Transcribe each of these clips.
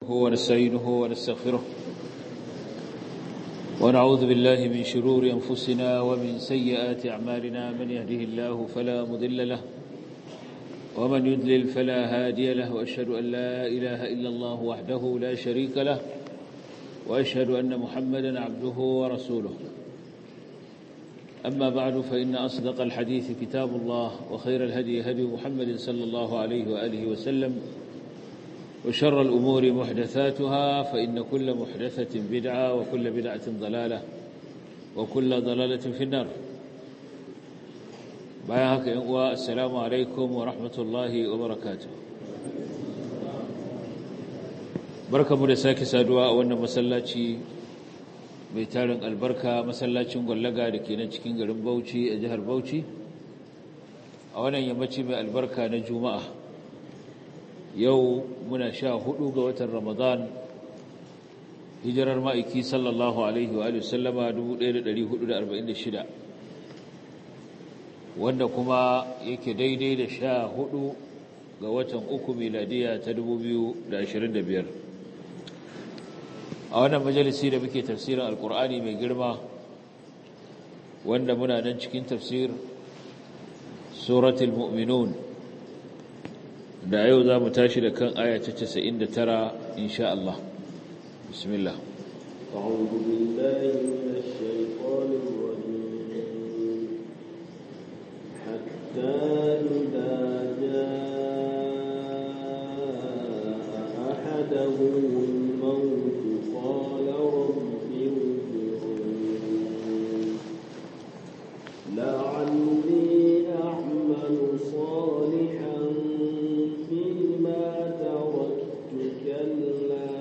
ونستعينه ونستغفره ونعوذ بالله من شرور أنفسنا ومن سيئات أعمالنا من يهده الله فلا مضل له ومن يدلل فلا هادي له وأشهد أن لا إله إلا الله وحده لا شريك له وأشهد أن محمدا عبده ورسوله أما بعد فإن أصدق الحديث كتاب الله وخير الهدي هدي محمد صلى الله عليه وآله وسلم وشر الأمور محدثاتها فإن كل محدثة بدعة وكل بدعة ضلالة وكل ضلالة في النار بايهك السلام عليكم ورحمة الله وبركاته بركة مدساك سادواء وانا مسلاتي بيتارن البركة مسلاتي مغلقة لكينا cikin garin Bauchi a jihar Bauchi a wannan yammaci mai albarka na Juma'a yau muna sha hudu ga watan ramadan hijirar ma'aiki sallallahu alaihi wa sallama 1446 wanda kuma yake daidai da sha hudu ga watan uku miladiya ta 2025 a wannan majalisi da muke tafsirin alkur'ani mai girma wanda muna nan cikin tafsir suratul mu'minun da yau za mu tashi da kan aya ta 99 insha Allah bismillah أعوذ بالله من الشيطان الرجيم حتى إذا جاء أحدهم الموت قال رب ارجعون لعلي أعمل صالحا فيما تركت كلا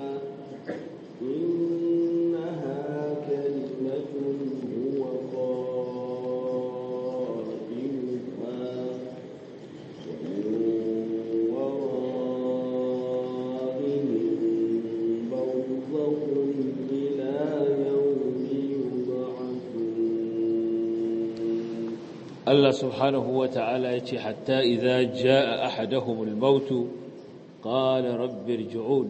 إنها كلمة هو قائلها ومن ورائهم برزخ إلى يوم يبعثون Allah subhanahu wa ta'ala ya ce hatta idza jaa ahaduhumul maut qala rabbi irji'un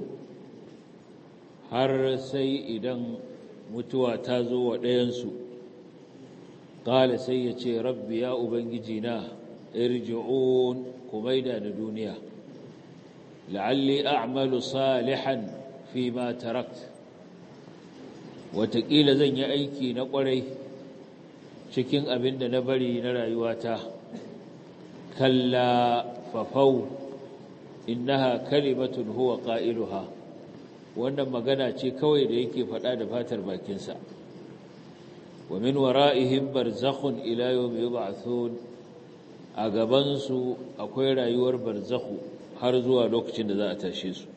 har sai idan mutuwa ta zo wa ɗayansu qala sai ya ce rabbi ya ubangiji na irji'un kumaida na duniya la'alli a'malu salihan fi ma tarakt wataƙila zan yi aiki na ƙwarai cikin abin da na bari na rayuwata kalla fafau innaha kalimatun huwa qailuha wannan magana ce kawai da yake faɗa da fatar bakinsa wa min wara'ihim barzakhun ila yawmi yub'athun a gaban su akwai rayuwar barzakhu har zuwa lokacin da za a tashe su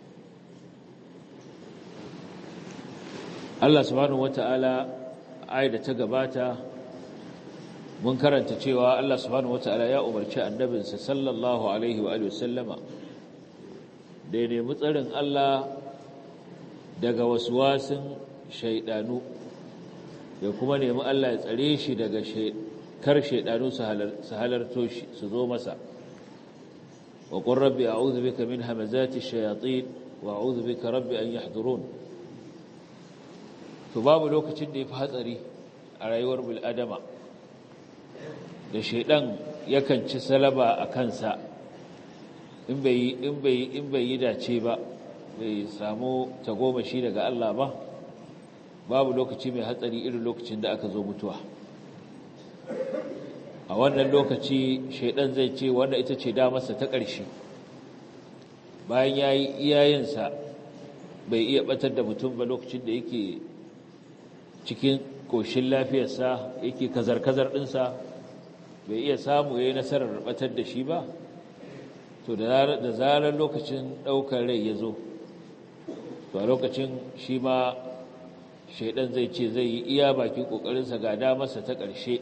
Allah subhanahu wata'ala ayat da ta gabata mun karanta cewa Allah subhanahu wata'ala ya umarci annabinsa sallallahu alaihi wa alihi wasallama da ya nemi tsarin Allah daga waswasin shaidanu da kuma nemi Allah ya tsare shi daga kar shaidanu su halarto shi su zo masa wa qur rabbi a'udhu bika min hamazati shayatin wa a'udhu bika rabbi an yahdurun to babu lokacin da yafi hatsari a rayuwar bil adama da shaidan yakan ci salaba a kansa in bai in bai in bai yi dace ba bai samu tagomashi daga Allah ba babu lokaci mai hatsari irin lokacin da aka zo mutuwa a wannan lokaci shaidan zai ce wanda ita ce damarsa ta ƙarshe bayan ya yi iyayensa bai iya batar da mutum ba lokacin da yake cikin ƙoshin lafiyarsa yake kazar-kazar ɗinsa bai iya samu ya yi nasarar batar da shi ba to da zarar lokacin ɗaukar rai ya zo to a lokacin shi ma shaidan zai ce zai yi iya bakin ƙoƙarinsa ga damarsa ta ƙarshe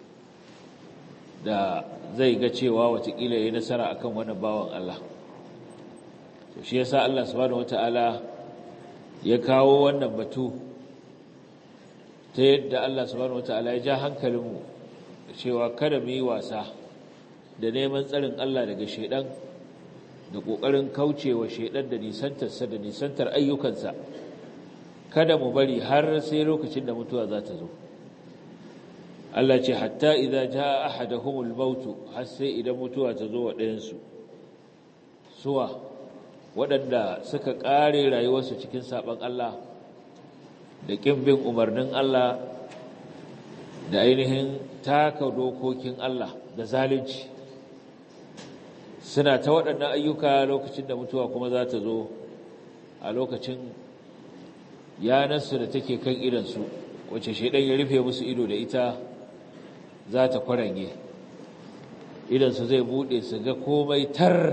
da zai ga cewa watakila ya yi nasara akan wani bawan Allah to shi yasa Allah subhanahu wata'ala ya kawo wannan batu ta yadda Allah subhanahu wata'ala ya ja hankalinmu cewa kada mu yi wasa da neman tsarin Allah daga shaidan da ƙoƙarin kaucewa shaidan da nisantarsa da nisantar ayyukansa kada mu bari har sai lokacin da mutuwa za ta zo Allah ce hatta idza jaa ahaduhumul maut har sai idan mutuwa ta zo wa ɗayansu suwa waɗanda suka ƙare rayuwarsu cikin saɓon Allah da ƙin bin umarnin Allah da ainihin taka dokokin Allah da zalunci suna ta waɗannan ayyuka lokacin da mutuwa kuma za ta zo a lokacin yanarsu da take kan idansu wacce shaidan ya rufe musu ido da ita za ta kwarange idansu zai buɗe su ga komai tar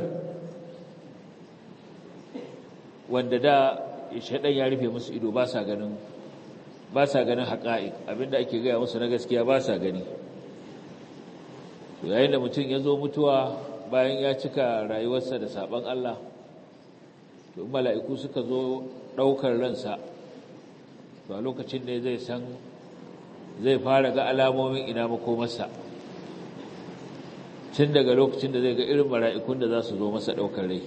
wanda da shaidan ya rufe musu ido ba sa ganin ba sa ganin haƙa'iq abinda ake gaya musu na gaskiya ba sa gani yayin da mutum ya zo mutuwa bayan ya cika rayuwarsa da saban Allah to mala'iku suka zo ɗaukar ransa to a lokacin ne zai san zai fara ga alamomin ina makomarsa tun daga lokacin da zai ga irin mala'ikun da za su zo masa ɗaukar rai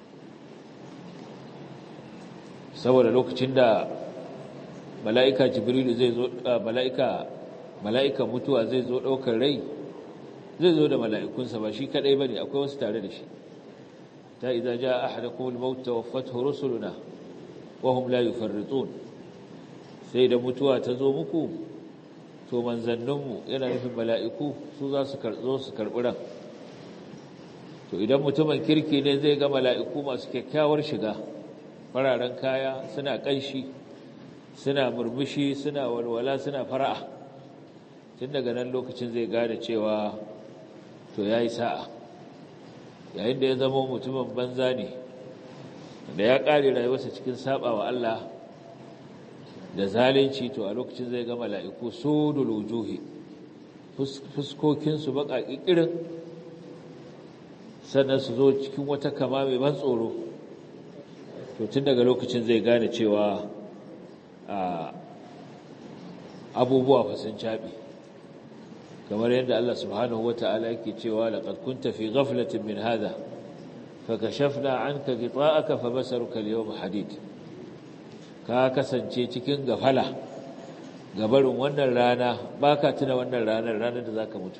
saboda lokacin da mala'ika jibrilu zai zo mala'ika mala'ika mutuwa zai zo ɗaukar rai zai zo da mala'ikunsa ba shi kadai bane akwai wasu tare da shi ta idza jaa ahadakum al-maut tawaffathu rusuluna wa hum la yufarritun sai da mutuwa ta zo muku to manzanninmu yana nufin mala'iku su za su karzo su karbi ran to idan mutumin kirki ne zai ga mala'iku masu kyakkyawar shiga fararen kaya suna kanshi suna murmushi suna walwala suna fara'a tun daga nan lokacin zai gane cewa to ya yi sa'a yayin da ya zama mutumin banza ne da ya ƙare rayuwarsa cikin saba wa Allah da zalunci to a lokacin zai ga mala'iku su dulujuhi fuskokinsu baka ƙiƙirin sannan su zo cikin wata kama mai ban tsoro to tun daga lokacin zai gane cewa abubuwa fasin caɓi kamar yadda Allah subhanahu wata'ala yake cewa laqad kunta fi ghaflatin min hadha fakashafna anka ghita'aka fabasaruka al-yawma hadid ka kasance cikin gafala gabarin wannan rana baka tuna wannan ranar ranar da zaka mutu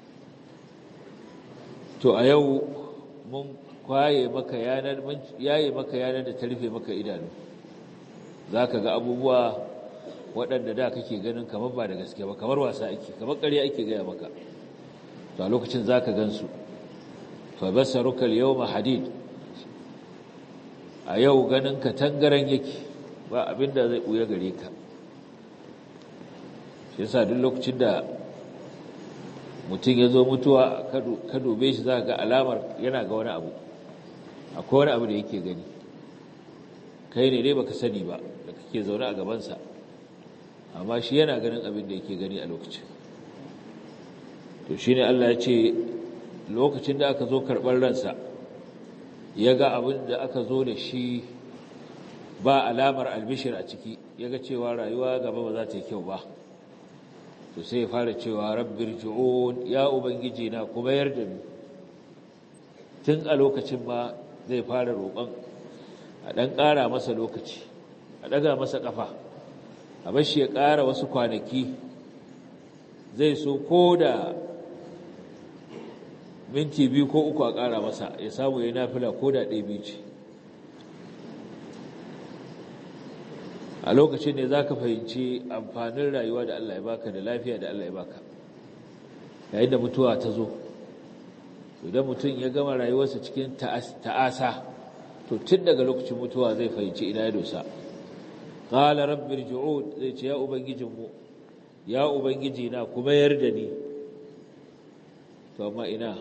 to a yau mun kwaye maka yanar mun yaye maka yanar da ta rufe maka idanu zaka ga abubuwa waɗanda da kake ganin kamar ba da gaske ba kamar wasa ake kamar ƙarya ake gaya maka to a lokacin za ka gansu fa basaruka al-yawma hadid a yau ganin ka tangaran yake ba abinda zai buya gare ka shi yasa duk lokacin da mutum ya zo mutuwa ka dube shi za ga alamar yana ga wani abu akwai wani abu da yake gani kai ne dai baka sani ba da kake zaune a gabansa amma shi yana ganin abin da yake gani a lokacin to shi ne Allah ya ce lokacin da aka zo karɓar ransa ya ga abin da aka zo da shi ba alamar albishir a ciki ya ga cewa rayuwa gaba ba za ta yi kyau ba to sai ya fara cewa rabbir ji'un ya ubangiji na kuma yarda ni tun a lokacin ma zai fara roƙon a ɗan ƙara masa lokaci a ɗaga masa ƙafa a bashi ya ƙara wasu kwanaki zai so ko da minti biyu ko uku a ƙara masa ya samu ya nafila ko da ɗaya biyu ce a lokacin ne za ka fahimci amfanin rayuwa da Allah ya baka da lafiya da Allah ya baka yayin da mutuwa ta zo idan mutum ya gama rayuwarsa cikin ta'asa to tun daga lokacin mutuwa zai fahimci ina ya dosa qala rabbi irji'un zai ce ya ubangijinmu ya ubangiji na kuma yarda ni to amma ina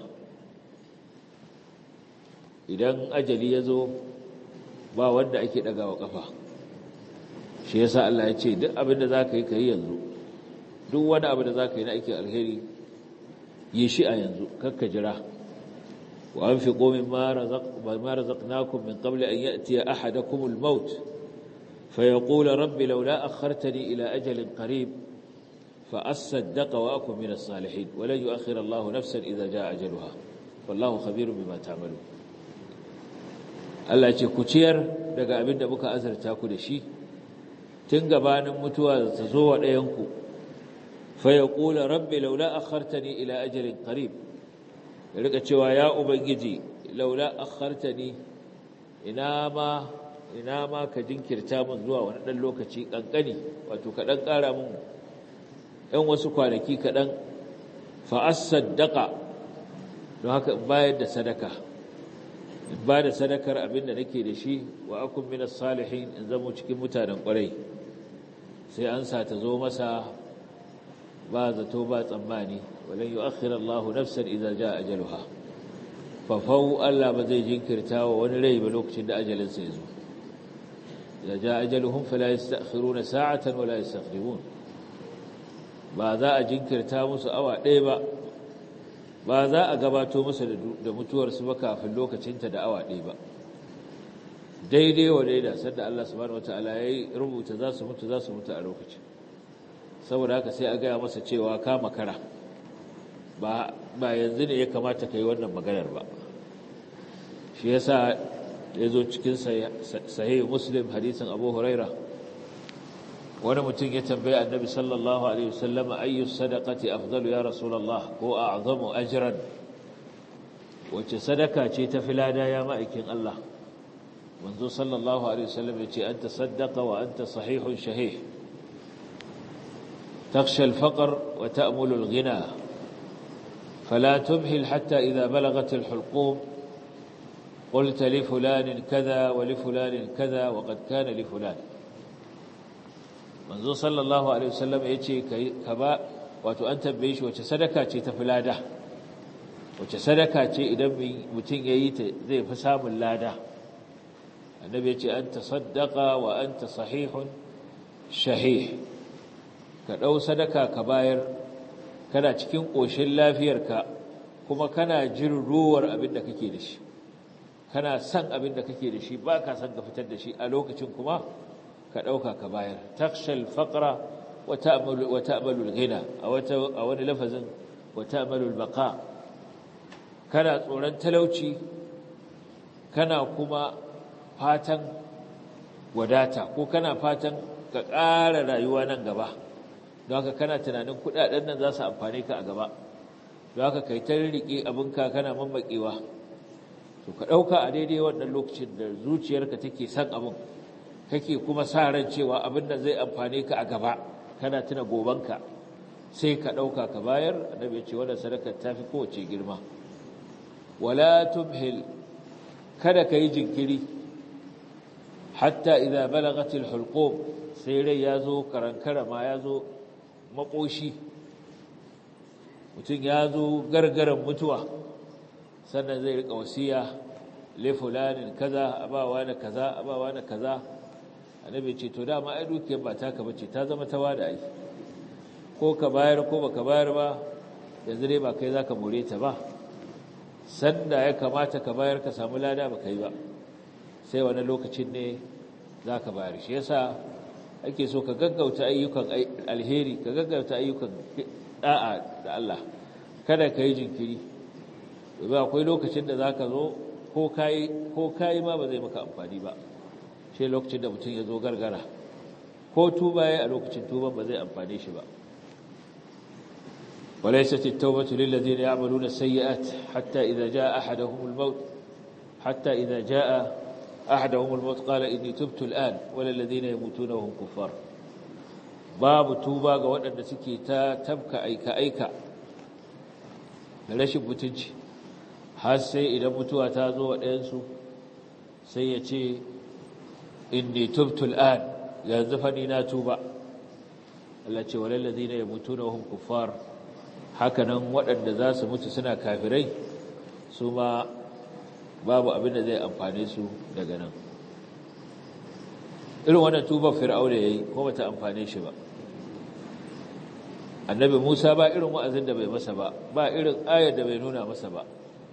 idan ajali ya zo ba wanda ake dagawa kafa shi yasa Allah ya ce duk abin da zaka yi kai yanzu duk wani abu da zaka yi na aikin alheri yi shi a yanzu kakka jira wa anfiqu mimma razaqnakum min qabli an ya'tiya ahadakum al-maut فيقول رب لولا أخرتني إلى أجل قريب فأصدق وأكن من الصالحين ولن يؤخر الله نفسا إذا جاء أجلها والله خبير بما تعملون Allah ce ku ciyar daga abin da muka azarta ku da shi tun gabanin mutuwa ta zo wa ɗayanku fa ya ƙula rabbi laula akhartani ila ajalin qarib ya rika cewa ya ubangiji laula akhartani ina ma ina ma ka jinkirta min zuwa wani ɗan lokaci ƙanƙani wato ka ɗan ƙara min ‘yan wasu kwanaki kaɗan fa'as-saddaka don haka in bayar da sadaka in ba da sadakar abin da nake da shi wa akun minas salihin in zamo cikin mutanen ƙwarai sai an sa ta zo masa ba zato ba tsammani walan yi akhira Allahu nafsan idan ja ajaluha fafau Allah ba zai jinkirta wa wani rai ba lokacin da ajalinsa ya zo idan ja ajaluhum fala yastakhiruna sa'atan wala yastaqdimun ba za a jinkirta musu awa ɗaya ba ba za a gabato musu da mutuwarsu ba kafin lokacinta da awa ɗaya ba daidai wa daida sanda Allah subhanahu wataala ya rubuta za su mutu za su mutu a lokacin saboda haka sai a gaya masa cewa ka makara ba ba yanzu ne ya kamata ka yi wannan maganar ba shi yasa ya zo cikin sahih muslim hadisin abu huraira wani mutum ya tambaye annabi sallallahu alaihi wasallam ayyu sadaqati afdalu ya rasulullah ko a'zamu ajran wace sadaka ce ta filada ya ma'aikin Allah manzo sallallahu alaihi wasallam yace anta saddaqa wa anta sahihun shahih takhsha al-faqr wa ta'mulu al-ghina fala tumhil hatta idha balagat al-hulqum قلت لفلان كذا ولفلان كذا وقد كان لفلان manzo sallallahu alaihi wasallam yace ka ba wato an tambaye shi wace sadaka ce ta filada wace sadaka ce idan mutum yayi ta zai fi samun lada annabi yace anta saddaqa wa anta sahihun shahih ka dau sadaka ka bayar kana cikin koshin lafiyarka kuma kana jin ruwar abin da kake da shi kana son abin da kake da shi ba ka son ka fitar da shi a lokacin kuma ka ɗauka ka bayar takshal faƙra wa ta'amalul gina a wani lafazin wa ta'amalul baka kana tsoron talauci kana kuma fatan wadata ko kana fatan ka ƙara rayuwa nan gaba don haka kana tunanin kuɗaɗen nan za su amfane ka a gaba don haka kai ta riƙe abinka kana mammaƙewa to ka ɗauka a daidai wannan lokacin da zuciyarka take son abin kake kuma sa ran cewa abin da zai amfane ka a gaba kana tuna gobanka sai ka ɗauka ka bayar annabi ya ce wannan sadaka ta fi kowace girma wala tumhil kada ka yi jinkiri hatta idza balagatil hulqum sai rai ya zo karankara ma ya zo makoshi mutum ya zo gargaran mutuwa sannan zai rika wasiya li fulanin kaza abawa na kaza abawa na kaza annabi ce to dama ai dukiyar ba taka bace ta zama ta wada ai ko ka bayar ko baka bayar ba yanzu dai ba kai zaka more ta ba sanda ya kamata ka bayar ka samu lada ba kai ba sai wani lokacin ne zaka bayar shi yasa ake so ka gaggauta ayyukan alheri ka gaggauta ayyukan da'a da Allah kada ka yi jinkiri domin akwai lokacin da zaka zo ko kai ko kai ma ba zai maka amfani ba sai lokacin da mutum ya zo gargara ko tuba ya a lokacin tuban ba zai amfane shi ba وليست التوبة للذين يعملون السيئات حتى إذا جاء أحدهم الموت حتى إذا جاء أحدهم الموت قال إني تبت الآن ولا الذين يموتون وهم كفار باب توبة وأن سكي تا تبكى أيكا أيكا rashin mutunci har sai idan mutuwa ta zo wa ɗayansu sai ya ce inni tubtul an yanzu fa ni na tuba Allah ce walal ladina yamutuna hum kuffar hakanan waɗanda za su mutu suna kafirai su ma babu abin da zai amfane su daga nan irin wannan tubar fir'auna yayi ko bata amfane shi ba annabi Musa ba irin wa'azin da bai masa ba ba irin ayar da bai nuna masa ba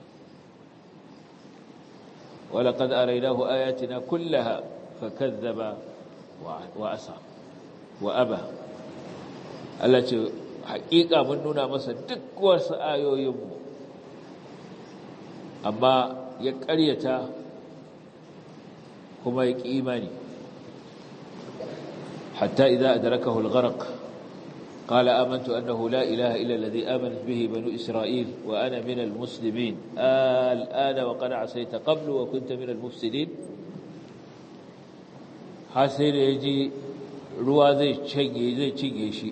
ولقد أريناه آياتنا كلها فكذب وعصى وأبى التي حقيقة من نونا مسا دك وسآيو يمو أما يكريتا kuma ya ƙi imani hatta idza adrakahu al-gharq qala amantu annahu la ilaha illa alladhi amanat bihi banu isra'il wa ana min al-muslimin al-ana wa qad asayta qablu wa kunta min al-mufsidin har sai da yaji ruwa zai cinye zai cinye shi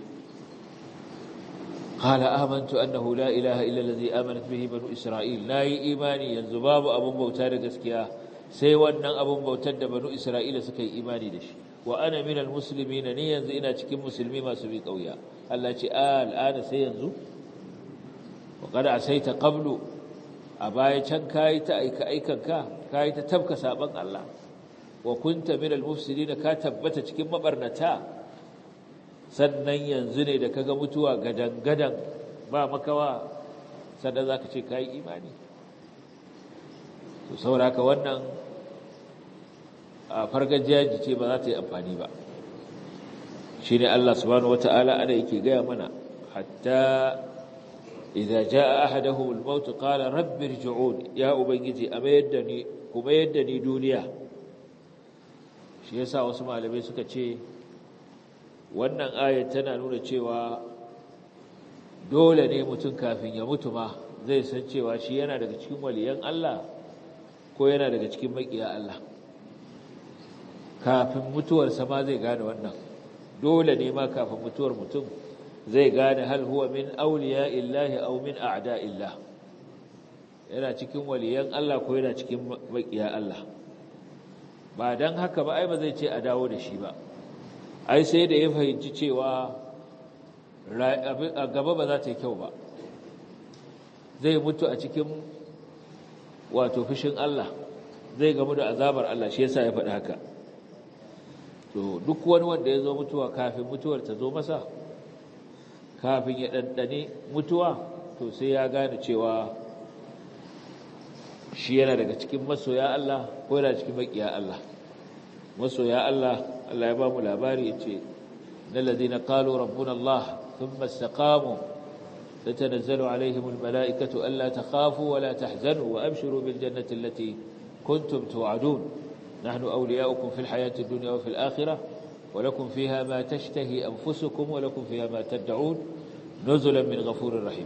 قال آمنت أنه لا إله إلا الذي آمنت به بنو إسرائيل لا إيماني ينزو باب أبو بوتار قسكيا سيوانا أبو بوتار بنو إسرائيل سكي إيماني دش وأنا من المسلمين ني ينزو إنا تكي مسلمي ما سبيك أويا الله آل آن سينزو وقد عسيت قبل أبايا كان كايت أيك أيكا كا كايت تبكى سابق الله وكنت من المفسدين كاتبت تكي مبرنتا sannan yanzu ne da kaga mutuwa gadan-gadan ba makawa sannan za ka ce ka yi imani to sauraka wannan a fargajiyaji ce ba za ta yi amfani ba shi ne Allah subhanahu wa ta'ala ana yake gaya mana hatta idza jaa ahaduhum al-maut qala rabbi irji'un ya ubangiji a mayar da ni kuma yadda ni duniya shi yasa wasu malamai suka ce wannan ayat tana nuna cewa dole ne mutum kafin ya mutu ma zai san cewa shi yana daga cikin waliyan Allah ko yana daga cikin makiya Allah kafin mutuwarsa ma zai gane wannan dole ne ma kafin mutuwar mutum zai gane hal huwa min awliya illahi aw min a'da illah yana cikin waliyan Allah ko yana cikin makiya Allah ba dan haka ba ai ba zai ce a dawo da shi ba ai sai da ya fahimci cewa a gaba ba za ta yi kyau ba zai mutu a cikin wato fushin Allah zai gamu da azabar Allah shi yasa ya faɗi haka to duk wani wanda ya zo mutuwa kafin mutuwar ta zo masa kafin ya ɗanɗane mutuwa to sai ya gane cewa shi yana daga cikin masoya Allah ko yana cikin maƙiya Allah masoya Allah Allah ya ba mu labari yace innal ladina qalu rabbuna Allah thumma istaqamu tatanazzalu alaihim almalaikatu alla takhafu wa la tahzanu wa abshiru bil jannati allati kuntum tu'adun nahnu awliya'ukum fil hayati ad-dunya wa fil akhirah wa lakum fiha ma tashtahi anfusukum wa lakum fiha ma tad'un nuzulan min ghafurir rahim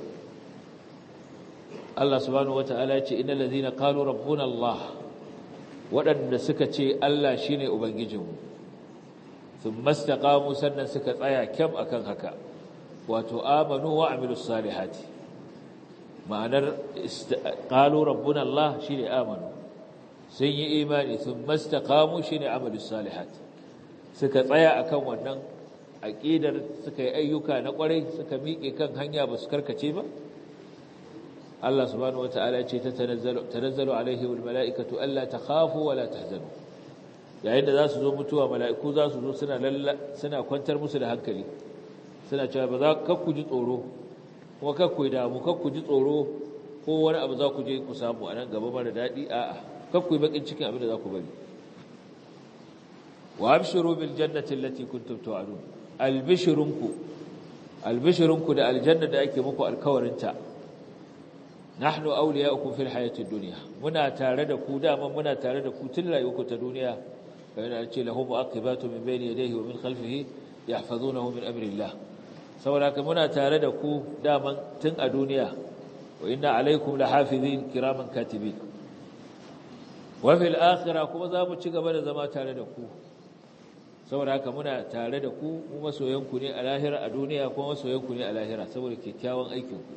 Allah subhanahu wa ta'ala yace innal ladina qalu rabbuna Allah waɗanda suka ce Allah shine ubangijinmu thumma istaqamu sannan suka tsaya kyam akan haka wato amanu wa amilus salihati ma'anar qalu rabbuna Allah shine amanu sun yi imani thumma istaqamu shine amalus salihati suka tsaya akan wannan aqidar suka yi ayyuka na kwarai suka miƙe kan hanya ba su karkace ba Allah subhanahu wataala ya ce ta tanazzalu tanazzalu alaihi wal mala'ikatu alla takhafu wa la tahzanu yayin da za su zo mutuwa mala'iku za su zo suna suna kwantar musu da hankali suna cewa ba za kakku ji tsoro kuma kakku yi damu kakku ji tsoro ko wani abu za ku je ku samu a nan gaba mara daɗi a'a kakku yi bakin cikin abin da za ku bari wa abshiru bil jannati allati kuntum tu'adun albishirunku albishirunku da aljanna da ake muku alkawarinta nahnu awliya'ukum fil hayatid dunya muna tare da ku dama muna tare da ku tun rayuwarku ta duniya yana ce lahu mu'aqibatu min bayni yadayhi wa min khalfihi yahfazunahu min amrillah saboda ka muna tare da ku dama tun a duniya wa inna alaykum lahafizin kiraman katibin wa fil akhirah kuma za mu ci gaba da zama tare da ku saboda haka muna tare da ku mu masoyanku ne a lahira a duniya kuma masoyanku ne a lahira saboda kyakkyawan aikinku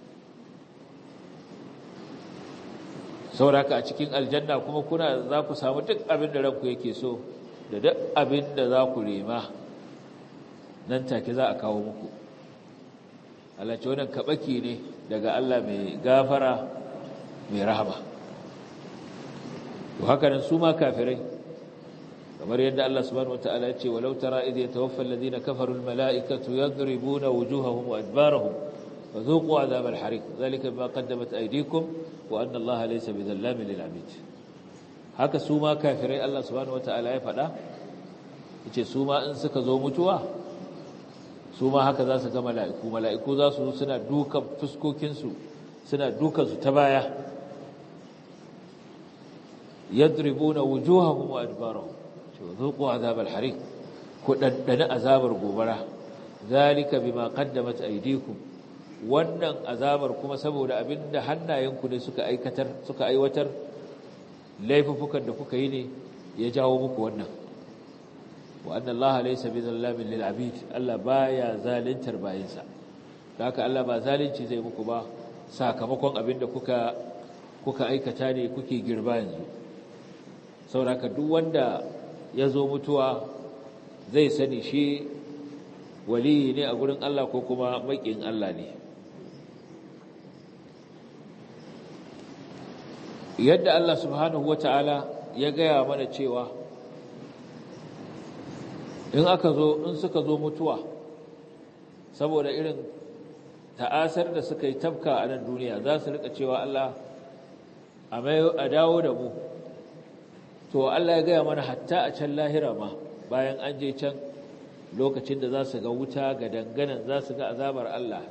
saboda haka a cikin aljanna kuma kuna za ku samu duk abin da ranku yake so da duk abin da za ku rema nan take za a kawo muku Allah ce wannan kabaki ne daga Allah mai gafara mai rahama to haka nan su ma kafirai kamar yadda Allah subhanahu wataala ya ce walau tara idh yatawaffa alladhina kafaru almalaikatu yadribuna wujuhahum wa adbarahum fadhuqu adhab alhariq dhalika bima qaddamat aydikum wa anna Allah laysa bidhallamin lil'abid haka su ma kafirai Allah subhanahu wataala ya faɗa yace su ma in suka zo mutuwa su ma haka za su ga mala'iku mala'iku za su suna dukan fuskokin su suna dukan su ta baya yadribuna wujuhahum wa adbarahum zuqu azabal hariq ku daddana azabar gobara zalika bima qaddamat aydikum wannan azabar kuma saboda abinda hannayenku ne suka aikatar suka aiwatar laifukan da kuka yi ne ya jawo muku wannan wa anna Allah laysa bizallamin lil abid Allah baya zalintar bayinsa haka Allah ba zalunci zai muku ba sakamakon abinda kuka kuka aikata ne kuke girba yanzu saboda duk wanda ya zo mutuwa zai sani shi waliyi ne a gurin Allah ko kuma maƙin Allah ne yadda Allah subhanahu wata'ala ya gaya mana cewa in aka zo in suka zo mutuwa saboda irin ta'asar da suka yi tafka a nan duniya za su rika cewa Allah a dawo da mu to Allah ya gaya mana hatta a can lahira ma bayan an je can lokacin da za su ga wuta ga danganan za su ga azabar Allah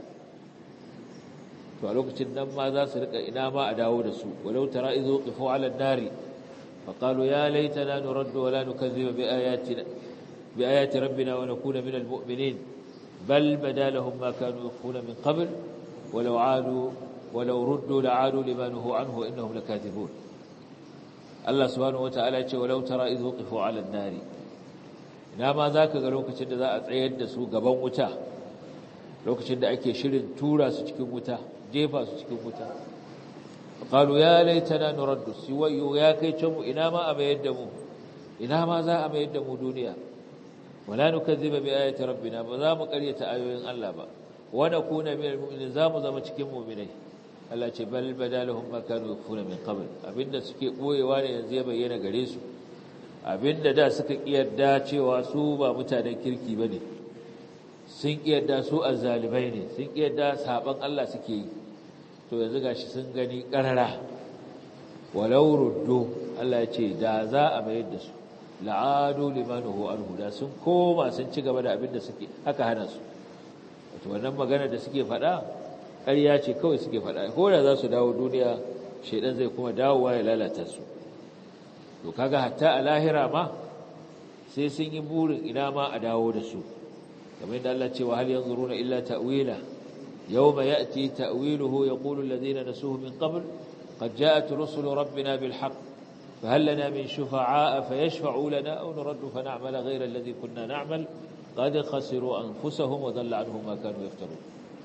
to a lokacin nan ma za su rika ina ma a dawo da su walau tara izo qifu ala nari fa qalu ya laitana nuraddu wa la nukazziba bi ayatina bi ayati rabbina wa nakuna minal mu'minin bal badalahum ma kanu yakhuna min qabl walau aadu walau ruddu la'adu lima nuhu anhu innahum lakathibun Allah subhanahu wata'ala ce walau tara izo qifu ala nari ina ma zaka ga lokacin da za a tsayar da su gaban wuta lokacin da ake shirin tura su cikin wuta jefa su cikin wuta qalu ya laitana nuraddu siwayu ya kai can mu ina ma a mayar da mu ina ma za a mayar da mu duniya wala nukazziba bi ayati rabbina ba za mu karyata ayoyin Allah ba wa nakuna minal mu'minin za mu zama cikin mu'minai Allah ce bal badalahum ma kanu yakfuna min qabl abinda suke boyewa ne yanzu ya bayyana gare su abinda da suka kiyarda cewa su ba mutanen kirki bane sun kiyarda su azzalibai ne sun kiyarda saban Allah suke yi to yanzu gashi sun gani karara walau ruddu Allah ya ce da za a mayar da su la'adu limanuhu anhu da sun koma sun ci gaba da abin da suke haka hana su wato wannan magana da suke faɗa ƙarya ce kawai suke faɗa ko da za su dawo duniya shedan zai kuma dawowa ya lalata su to kaga hatta a lahira ma sai sun yi burin ina ma a dawo da su kamar yadda Allah ce wa hal yanzuruna illa ta'wila yawma ya'ti ta'wiluhu yaqulu alladhina nasuhu min qabl qad ja'at rusulu rabbina bil haqq فهل لنا من شفعاء فيشفعوا لنا أو نرد فنعمل غير الذي كنا نعمل قد خسروا أنفسهم وضل عنهم ما كانوا يفترون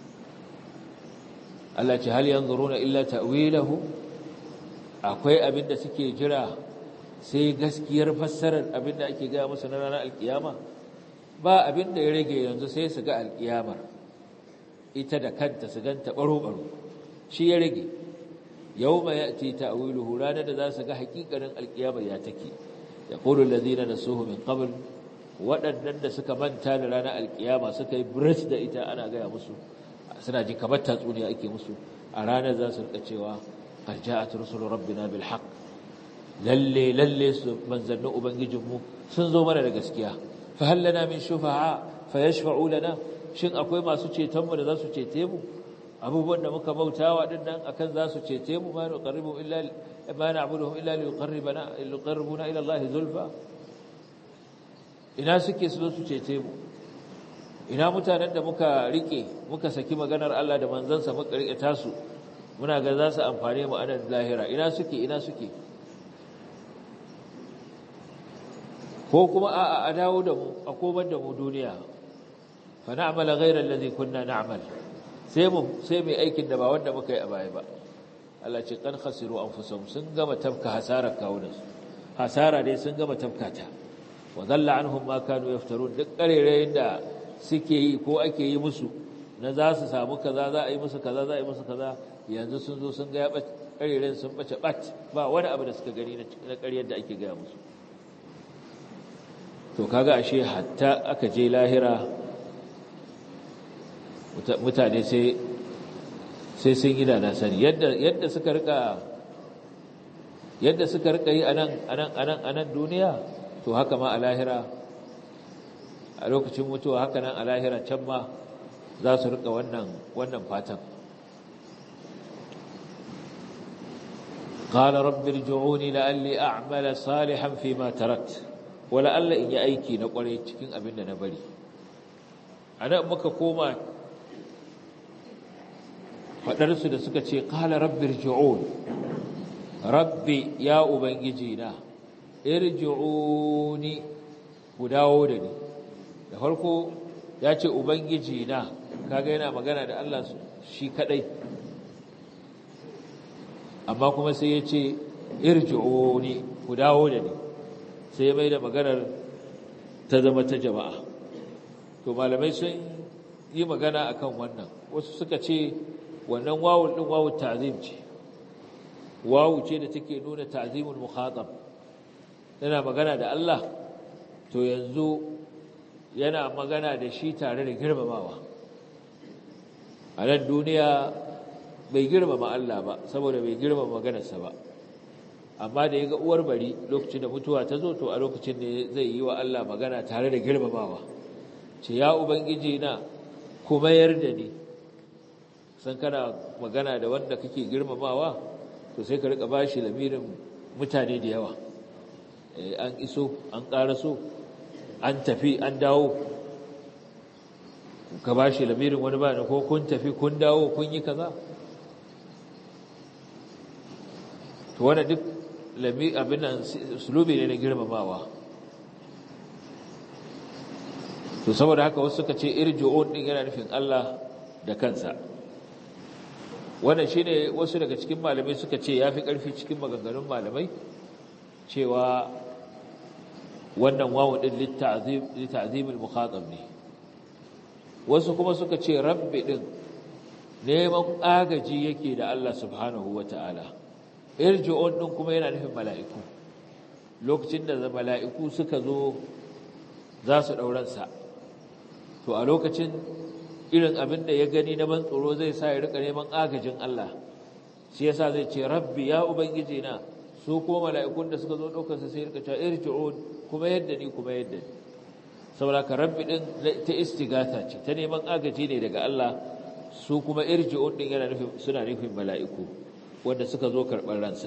التي هل ينظرون إلا تأويله akwai abin da suke jira sai gaskiyar fassarar abin da ake gaya musu na ranar alkiyama ba abin da ya rage yanzu sai su ga alkiyamar ita da kanta su ganta baro-baro shi ya rage yau mai ya ce ta'awiluhu ranar da za su ga hakikanin alkiyamar ya take ya ƙulun lazina na suhu min qabl waɗannan da suka manta da ranar alkiyama suka yi brit da ita ana gaya musu suna ji kamar tatsuniya ake musu a ranar za su rika cewa qad ja'at rusulu rabbina bil haqq lalle lalle su manzannin ubangijinmu sun zo mana da gaskiya fa hal lana min shufa'a fa yashfa'u lana shin akwai masu ceton mu da za su cete mu abubuwan da muka bautawa din nan akan za su cece mu ma nuqarribu illa ma na'buduhum illa liqarribana liqarribuna ila Allah zulfa ina suke su su cece mu ina mutanen da muka rike muka saki maganar Allah da manzansa muka rike tasu muna ga za su amfane mu a nan lahira ina suke ina suke ko kuma a a dawo da mu a komar da mu duniya fa na'mala ghayra allazi kunna na'mal sai mu sai mai aikin da ba wanda muka yi a baya ba Allah ce kan khasiru anfusahum sun gama tafka hasara kawunansu hasara dai sun gama tafka ta wa dhalla anhum ma kanu yaftarun duk karerayen da suke yi ko ake yi musu na za su samu kaza za a yi musu kaza za a yi musu kaza yanzu sun zo sun ga ya karerayen sun bace bat ba wani abu da suka gani na ƙaryar da ake gaya musu to kaga ashe hatta aka je lahira mutane sai sai sun yi da na sani yadda yadda suka rika yadda suka rika yi anan anan anan anan duniya to haka ma a lahira a lokacin mutuwa haka nan a lahira can ma za su rika wannan wannan fatan قال رب ارجعوني لعلي أعمل صالحا فيما تركت wala Allah in yi aiki na kwarai cikin abin da na bari a nan muka koma faɗarsu da suka ce ƙala rabbi irji'un rabbi ya ubangiji na irji'uni ku dawo da ni da farko ya ce ubangiji na kaga yana magana da Allah shi kadai amma kuma sai ya ce irji'uni ku dawo da ni sai mai da maganar ta zama ta jama'a to malamai sun yi magana akan wannan wasu suka ce wannan wawul din wawu ta'zim ce wawu ce da take nuna ta'zimul mukhatab yana magana da Allah to yanzu yana magana da shi tare da girmamawa a nan duniya bai girmama Allah ba saboda bai girmama maganarsa ba amma da ya ga uwar bari lokacin da mutuwa ta zo to a lokacin ne zai yi wa Allah magana tare da girmamawa ce ya ubangiji na kuma yarda ni san kana magana da wanda kake girmamawa to sai ka rika bashi lamirin mutane da yawa an iso an ƙaraso an tafi an dawo ka bashi lamirin wani ba ko kun tafi kun dawo kun yi kaza to wanda duk lami abin nan sulubi ne na girmamawa to saboda haka wasu suka ce irji'un din yana nufin Allah da kansa wannan shine wasu daga cikin malamai suka ce yafi karfi cikin maganganun malamai cewa wannan wawu din litta'zim litta'zim al-mukhatab ne wasu kuma suka ce rabbi din neman agaji yake da Allah subhanahu wata'ala irji'un din kuma yana nufin mala'iku lokacin da mala'iku suka zo za su dauransa to a lokacin irin abin da ya gani na ban tsoro zai sa ya rika neman agajin Allah shi yasa zai ce rabbi ya ubangiji na su ko mala'ikun da suka zo daukar sa sai rika ta irji'un kuma yadda ni kuma yadda ni saboda ka rabbi din ta istighatha ce ta neman agaji ne daga Allah su kuma irji'un din yana nufin suna nufin mala'iku wanda suka zo karɓar ransa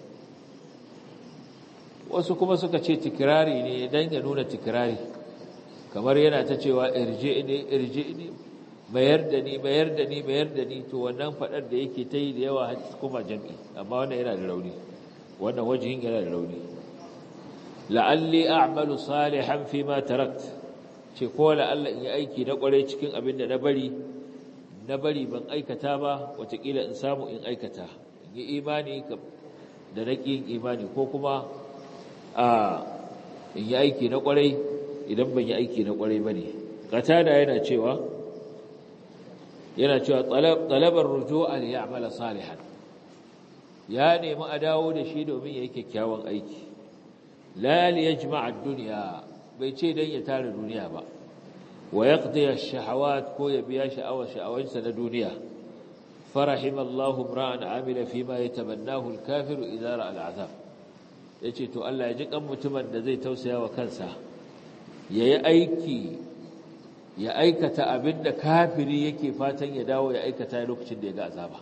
wasu kuma suka ce tikirari ne dan ya nuna tikirari kamar yana ta cewa irje ne irje ne mayar da ni mayar da ni mayar da ni to wannan fadar da yake ta yi da yawa kuma jam'i amma wannan yana da rauni wannan wajihin yana da rauni la'alli a'malu salihan fi ma tarakt ce ko la'alla in yi aiki na kwarai cikin abin da na bari na bari ban aikata ba watakila in samu in aikata in yi imani da na yin imani ko kuma a in yi aiki na kwarai idan ban yi aiki na kwarai ba ne qatada yana cewa yana cewa talabar ruju'a li ya'mala salihan ya nemi a dawo da shi domin yayi kyakkyawan aiki la li yajma'a ad-dunya bai ce dan ya tare duniya ba wa yaqdi ash-shahawat ko ya biya sha'awar sha'awansa na duniya farahimallahu imra'an amila fima yatabannahu al-kafiru idza ra'a al-'azab yace to Allah ya ji kan mutumin da zai tausaya wa kansa yayi aiki ya aikata abinda kafiri yake fatan ya dawo ya aikata lokacin da ya ga azaba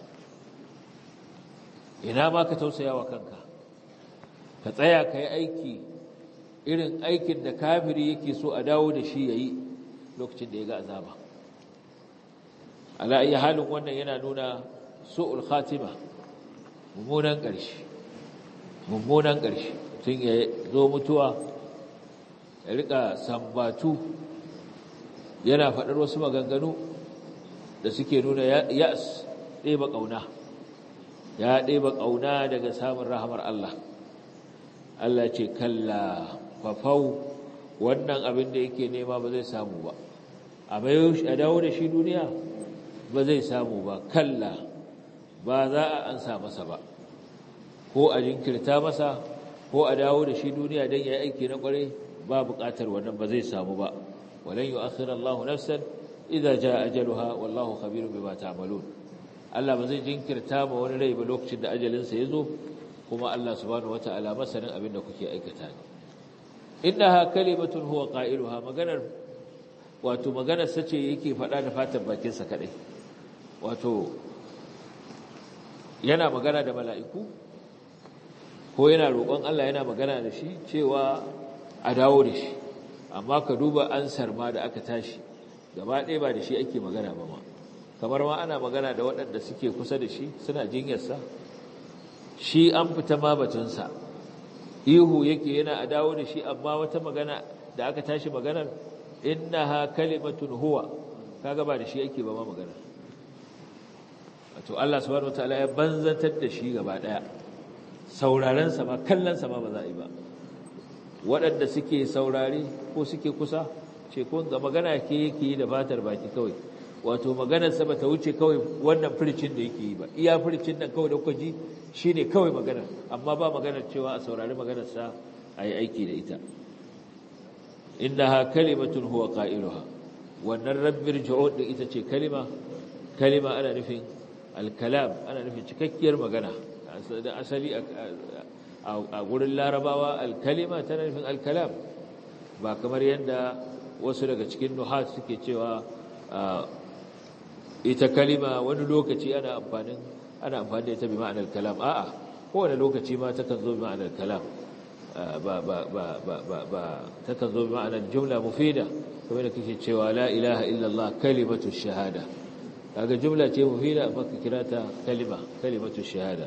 ina ma ka tausaya wa kanka ka tsaya ka yi aiki irin aikin da kafiri yake so a dawo da shi ya yi lokacin da ya ga azaba ala iya halin wannan yana nuna su'ul khatima mummunan ƙarshe mummunan ƙarshe tun ya zo mutuwa ya rika sambatu yana faɗar wasu maganganu da suke nuna ya'as ɗeba ƙauna ya ɗeba ƙauna daga samun rahamar Allah Allah ce kalla fafau wannan abin da yake nema ba zai samu ba a dawo da shi duniya ba zai samu ba kalla ba za a ansa masa ba ko a jinkirta masa ko a dawo da shi duniya don ya yi aiki na kwarai ba buƙatar wannan ba zai samu ba walan yu'akhir Allahu nafsan idza jaa ajaluha wallahu khabirun bima ta'malun Allah ba zai jinkirta ma wani rai ba lokacin da ajalinsa ya zo kuma Allah subhanahu wata'ala masanin abin da kuke aikata ne innaha kalimatun huwa qailuha maganar wato maganar sace yake faɗa da fatan bakinsa kadai wato yana magana da mala'iku ko yana roƙon Allah yana magana da shi cewa a dawo da shi amma ka duba ansar ma da aka tashi gaba ɗaya ba da shi ake magana ba ma kamar ma ana magana da waɗanda suke kusa da shi suna jinyarsa shi an fita ma batunsa ihu yake yana a dawo da shi amma wata magana da aka tashi maganar innaha kalimatun huwa kaga ba da shi ake ba ma magana wato Allah subhanahu wataala ya banzantar da shi gaba daya sauraron sa ma kallon sa ma ba za a yi ba waɗanda suke saurare ko suke kusa ce ko ga magana ke yake yi da fatar baki kawai wato maganar sa bata wuce kawai wannan furcin da yake yi ba iya furcin nan kawai da kuka ji shine kawai maganar amma ba maganar cewa a saurari maganar sa ayi aiki da ita innaha kalimatun huwa qailuha wannan rabbir ju'ud din ita ce kalima kalima ana nufin al-kalam ana nufin cikakkiyar magana da asali a gurin larabawa al-kalima tana nufin al-kalam ba kamar yadda wasu daga cikin nuhat suke cewa ita kalima wani lokaci ana amfanin ana amfani da ita bi ma'anar kalam a'a kowane lokaci ma takan zo bi ma'anar kalam ba ba ba ba ba ba takan zo bi ma'anar jumla mufida kamar da kake cewa la ilaha illallah kalimatu shahada kaga jumla ce mufida amma ka kira ta kalima kalimatu shahada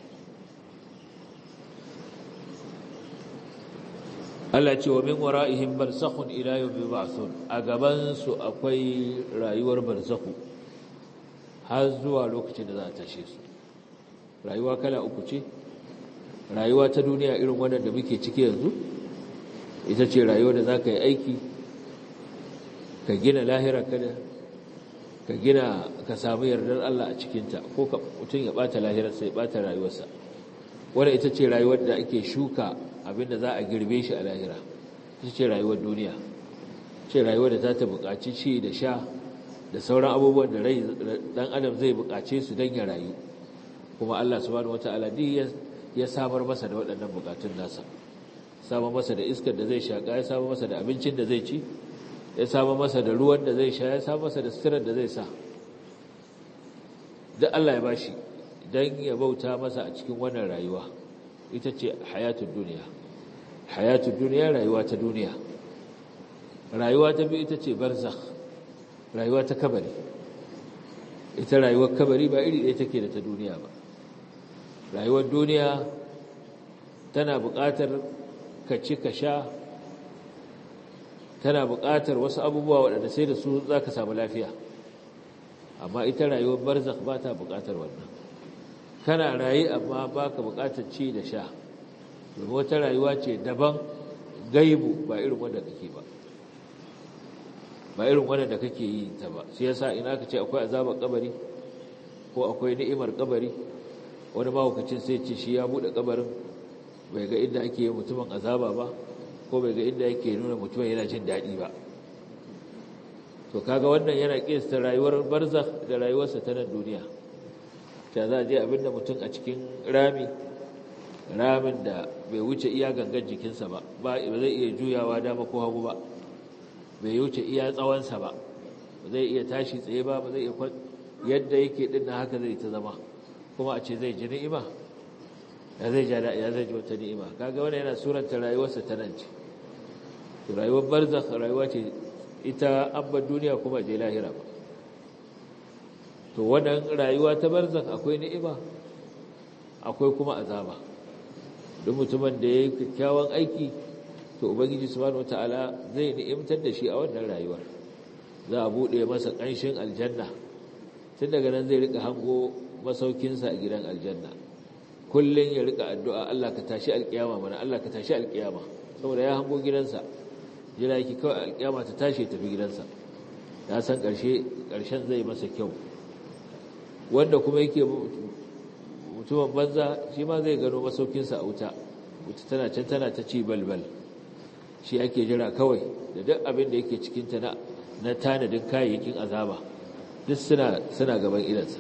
Allah ce wa min wara'ihim barzakhun ila yawmi ba'thun a gaban su akwai rayuwar barzakhu har zuwa lokacin da za a tashe su rayuwa kala uku ce rayuwa ta duniya irin wannan da muke ciki yanzu ita ce rayuwa da za ka yi aiki ka gina lahira kada ka gina ka samu yardar Allah a cikinta ko ka mutum ya bata lahirarsa ya bata rayuwarsa wadda ita ce rayuwar da ake shuka abinda za a girbe shi a lahira ita ce rayuwar duniya ce rayuwar da za ta buƙaci ci da sha da sauran abubuwan da rai dan adam zai buƙace su don ya rayu kuma Allah subhanahu wata'ala duk ya samar masa da waɗannan buƙatun nasa samar masa da iskar da zai shaƙa ya samar masa da abincin da zai ci ya samar masa da ruwan da zai sha ya samar masa da suturar da zai sa duk Allah ya bashi don ya bauta masa a cikin wannan rayuwa ita ce hayatun duniya hayatun duniya rayuwa ta duniya rayuwa ta biyu ita ce barzakh rayuwa ta kabari ita rayuwar kabari ba iri ɗaya take da ta duniya ba rayuwar duniya tana buƙatar ka ci ka sha tana buƙatar wasu abubuwa waɗanda sai da su za ka samu lafiya amma ita rayuwar barzakh ba ta buƙatar wannan kana raye amma ba ka buƙatar ci da sha domin wata rayuwa ce daban gaibu ba irin wanda kake ba ba irin wanda da kake yi ta ba sai yasa ina ka ce akwai azabar kabari ko akwai ni'imar kabari wani mahaukacin sai ce shi ya buɗe kabarin bai ga inda ake yi mutumin azaba ba ko bai ga inda yake nuna mutumin yana jin daɗi ba to kaga wannan yana kiyasta rayuwar barzakh da rayuwarsa ta nan duniya ta za a je abinda mutum a cikin rami ramin da bai wuce iya gangan jikinsa ba ba zai iya juyawa dama ko hagu ba bai wuce iya tsawonsa ba ba zai iya tashi tsaye ba ba zai iya yadda yake din na haka zai ta zama kuma a ce zai ji ni'ima ya zai ja ya zai ji wata ni'ima kaga wannan yana suranta rayuwarsa ta nan ce to rayuwar barzakh rayuwa ce ita abba duniya kuma je lahira ba to wannan rayuwa ta barzakh akwai ni'ima akwai kuma azaba duk mutumin da yayi kyakkyawan aiki to ubangiji subhanahu wataala zai ni'imtar da shi a wannan rayuwar za a bude masa kanshin aljanna tun daga nan zai rika hango masaukinsa a gidan aljanna kullun ya rika addu'a Allah ka tashi alkiyama mana Allah ka tashi alkiyama saboda ya hango gidansa jira yake kawai alkiyama ta tashi tafi gidansa ya san karshe karshen zai masa kyau wanda kuma yake mutumin banza shi ma zai gano masaukinsa a wuta wuta tana can tana ta ci balbal shi ake jira kawai da duk abin da yake cikinta na na tanadin kayayyakin azaba duk suna suna gaban idansa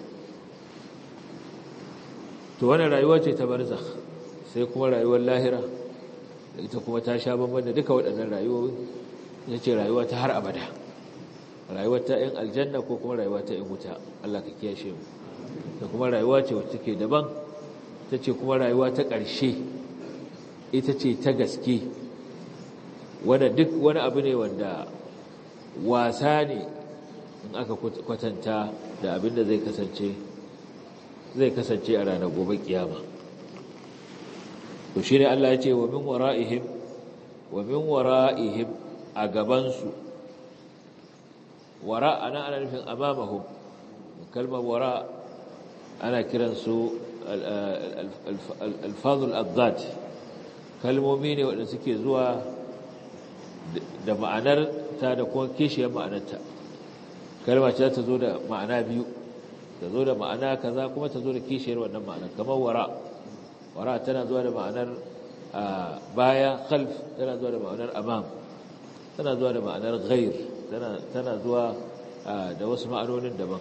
to wannan rayuwa ce ta barzakh sai kuma rayuwar lahira ita kuma ta sha bamban da duka waɗannan rayuwoyi ita ce rayuwa ta har abada rayuwar ta yin aljanna ko kuma rayuwa ta yin wuta Allah ka kiyashe mu da kuma rayuwa ce wacce take daban ta ce kuma rayuwa ta ƙarshe ita ce ta gaske wanda duk wani abu ne wanda wasa ne in aka kwatanta da abin da zai kasance zai kasance a ranar gobe kiyama to shi ne Allah ya ce wa min wara'ihim wa min wara'ihim a gabansu wara ana ana nufin amamahum kalmar wara ana kiransu alfazul addad kalmomi ne waɗanda suke zuwa da ma'anar ta da kuma kishiyar ma'anarta kalma ce ta zo da ma'ana biyu ta zo da ma'ana kaza kuma ta zo da kishiyar wannan ma'anar kamar wara wara tana zuwa da ma'anar baya khalf tana zuwa da ma'anar amam tana zuwa da ma'anar ghair tana zuwa da wasu ma'anonin daban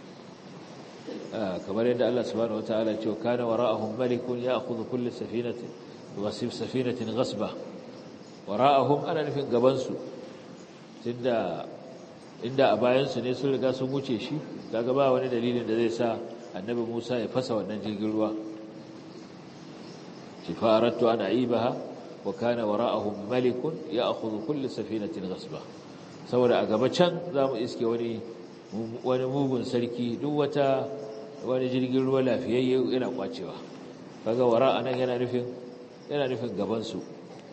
kamar yadda Allah subhanahu wataala ya ce kana wara'ahum malikun ya'khudhu kull safinatin wasif safinatin ghasba wara'ahum ana nufin gaban su tunda inda a bayan su ne sun riga sun wuce shi kaga ba wani dalilin da zai sa annabi Musa ya fasa wannan jirgin ruwa شفارت أن أعيبها وكان وراءهم ملك يأخذ كل سفينة غصبا saboda a gaba can za mu iske wani wani mugun sarki duk wata wani jirgin ruwa lafiyayye yana kwacewa kaga wara anan yana nufin yana nufin gaban su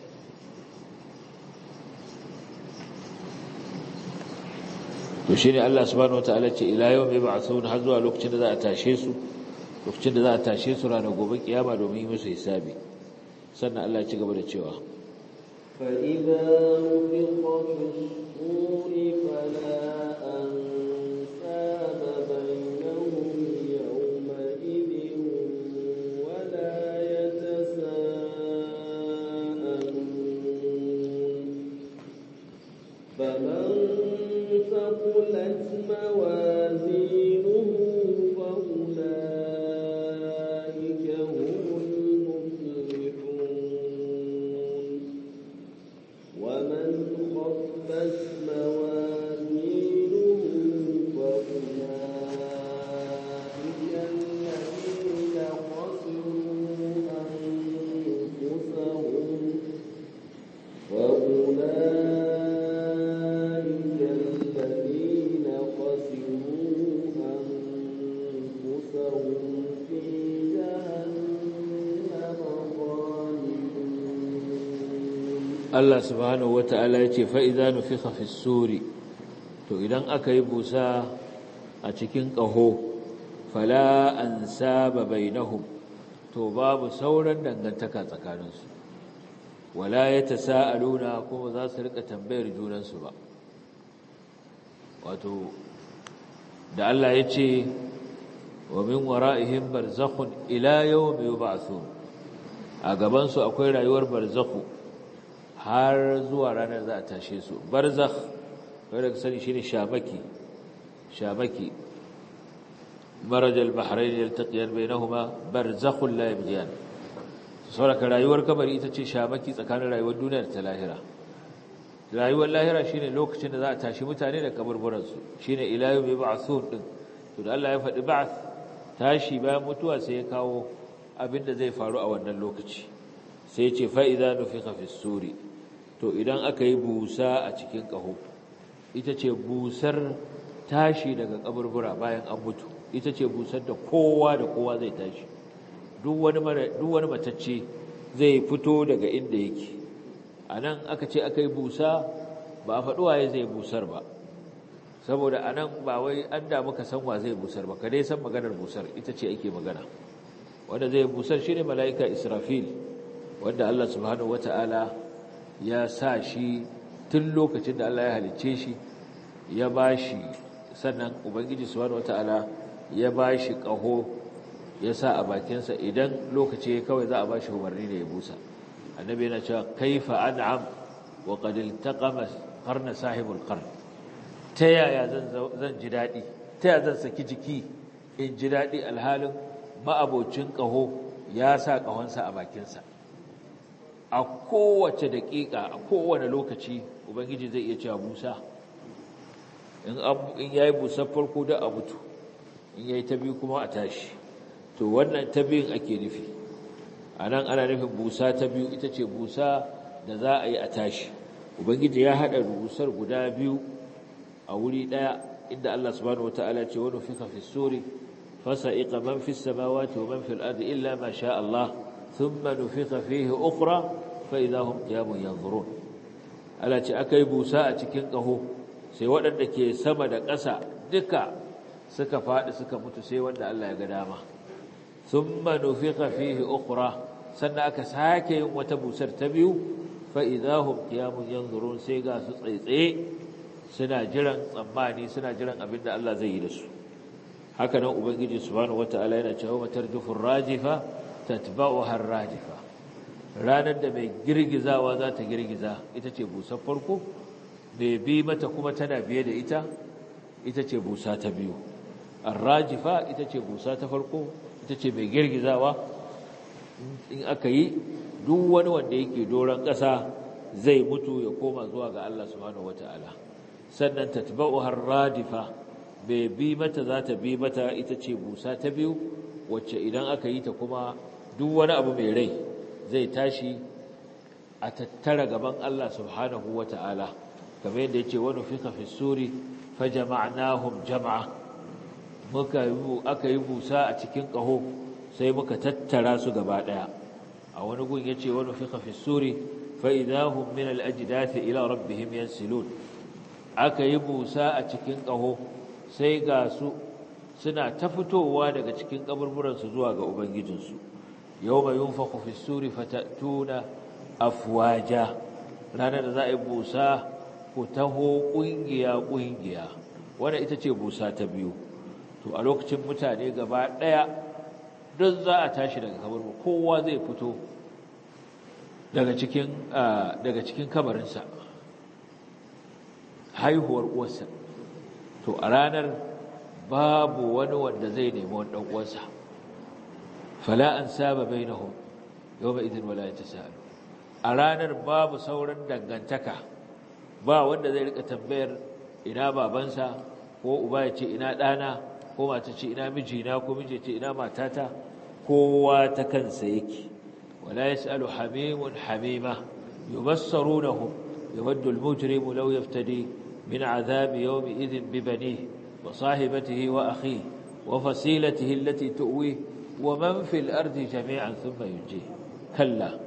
to shine Allah subhanahu wataala ce ila yawmi ba'thun har zuwa lokacin da za a tashe su lokacin da za a tashe su ranar gobe kiyama domin yi musu hisabi sannan Allah ya ci gaba da cewa فإذا نفخ في الصور فلا أنساب بينهم يومئذ ولا يتساءلون فمن ثقلت موازينه فأولئك هم المفلحون ومن خفت موازينه فأولئك الذين خسروا أنفسهم وأولئك الذين خسروا أنفسهم في جهنم خالدون Allah subhanahu wata'ala ya ce fa'iza nufiha fi suri to idan aka yi busa a cikin ƙaho fala an saba bainahum to babu sauran dangantaka tsakaninsu wala ya ta sa'aluna kuma za su rika tambayar junansu ba wato da Allah ya ce wa min wara'ihim barzakhun ila yawmi yub'athun a gabansu akwai rayuwar barzakhu har zuwa ranar za a tashe su barzakh wanda ka sani shine shamaki shamaki maraj al-bahrain yaltaqiyan bainahuma barzakhun la yabghiyan saboda rayuwar kabari ita ce shamaki tsakanin rayuwar duniya da ta lahira rayuwar lahira shine lokacin da za a tashi mutane da kaburburan su shine ila yawmi ba'thun din to da Allah ya faɗi ba'th tashi bayan mutuwa sai ya kawo abin da zai faru a wannan lokaci sai ya ce fa idza nufiqa fi suri to idan aka yi busa a cikin ƙaho ita ce busar tashi daga kaburbura bayan an mutu ita ce busar da kowa da kowa zai tashi duk wani matacce zai fito daga inda yake a nan aka ce aka yi busa ba a faɗi waye zai busar ba saboda a nan ba wai an damu ka san wa zai busar ba ka dai san maganar busar ita ce ake magana wanda zai busar shi ne mala'ika israfil wanda allah subhanahu wata'ala ya sa shi tun lokacin da Allah ya halicce shi ya ba shi sannan ubangiji subhanahu wataala ya ba shi ƙaho ya sa a bakinsa idan lokaci ya kawai za a ba shi umarni da ya busa annabi yana cewa kaifa an'am wa qad iltaqama qarna sahibul qarn ta yaya zan zan ji dadi ta yaya zan saki jiki in ji dadi alhalin ma'abocin ƙaho ya sa ƙahonsa a bakinsa a kowace daƙiƙa a kowane lokaci ubangiji zai iya cewa busa in ya yi busar farko da a mutu in ya yi ta biyu kuma a tashi to wannan ta biyun ake nufi a nan ana nufin busa ta biyu ita ce busa da za a yi a tashi ubangiji ya hada busar guda biyu a wuri daya inda Allah subhanahu wataala ce wa nufika fi suri fasa'iqa man fi samawati wa man fil ardi illa ma sha Allah thumma nufika fihi ukhra fa idahum qiyamun yanzurun Allah ce akai busa a cikin kaho sai waɗanda ke sama da ƙasa duka suka faɗi suka mutu sai wanda Allah ya ga dama thumma nufika fihi ukhra sannan aka sake yin wata busar ta biyu fa idahum qiyamun yanzurun sai ga su tsaitsaye suna jiran tsammani suna jiran abin da Allah zai yi da su haka nan ubangiji subhanahu wataala yana cewa matarjufur rajifa tatba'uha ar-rajifa ranar da mai girgizawa za ta girgiza ita ce busar farko mai bi mata kuma tana biye da ita ita ce busa ta biyu ar-rajifa ita ce busa ta farko ita ce mai girgizawa in aka yi duk wani wanda yake doron ƙasa zai mutu ya koma zuwa ga Allah subhanahu wataala sannan tatba'u har-radifa bai bi mata za ta bi mata ita ce busa ta biyu wacce idan aka yi ta kuma duk wani abu mai rai zai tashi a tattara gaban Allah subhanahu wataala kamar yadda yace wa nufika fi suri fajama'nahum jam'a muka yi aka yi busa a cikin ƙaho sai muka tattara su gaba daya a wani gun yace wa nufika fi suri fa idahum min al-ajdathi ila rabbihim yansilun aka yi busa a cikin ƙaho sai ga su suna ta fitowa daga cikin kaburburansu zuwa ga ubangijinsu yau mai yin fi suri fatatuna afwaja ranar da za a yi busa ku taho ƙungiya-ƙungiya wadda ita ce busa ta biyu to a lokacin mutane gaba ɗaya don za a tashi daga kabarwa kowa zai fito daga cikin kabarinsa haihuwar uwarsa to a ranar babu wani wanda zai nemi wani dan uwansa fala an saba bainahum yawma idin wala yatasaalu a ranar babu sauran dangantaka ba wanda zai rika tambayar ina babansa ko uba ya ce ina dana ko mata ce ina mijina ko miji ce ina matata kowa ta kansa yake wala yasalu hamimun hamima yubassarunahum yawaddu al-mujrimu law yaftadi من عذاب يومئذ ببنيه وصاحبته وأخيه وفصيلته التي تؤويه ومن في الأرض جميعا ثم ينجيه كلا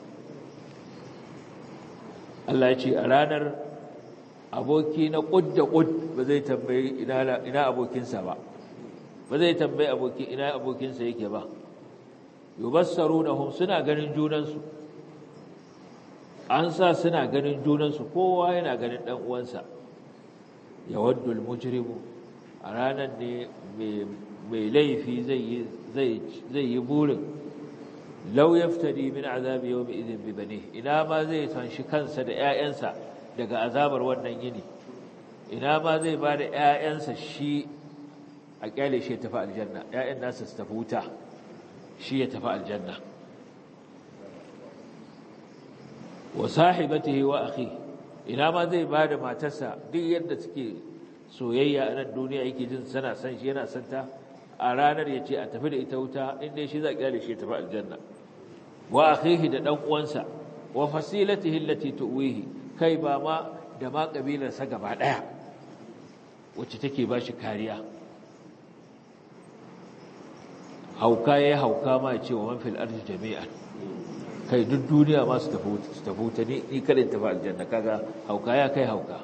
Allah ya ce a ranar aboki na ƙud da ƙud ba zai tambayi ina abokinsa ba ba zai tambayi aboki ina abokinsa yake ba yubassarunahum suna ganin junansu an sa suna ganin junansu kowa yana ganin ɗan uwansa yawaddu al-mujrimu a ranar ne mai laifi zai yi burin law yaftadi min azabi yawmi idhin bi bani ina ma zai tanshi kansa da ƴaƴansa daga azabar wannan yini ina ma zai ba da ƴaƴansa shi a kyale shi ya tafi aljanna ƴaƴan nasa su tafi wuta shi ya tafi aljanna wa sahibatihi wa akhihi ina ma zai ba da matarsa duk yadda suke soyayya a nan duniya yake jin sana san shi yana son ta a ranar ya ce a tafi da ita wuta inda shi za a kyale shi tafi aljanna wa akhihi da dan uwansa wa fasilatihi allati tuwihi kai ba ma da ma kabilarsa gaba daya wacce take ba shi kariya hauka yayi hauka ma ya ce wa man fil ardi jami'an kai duk duniya ma su tafi wuta ni ni kadin tafi aljanna kaga hauka ya kai hauka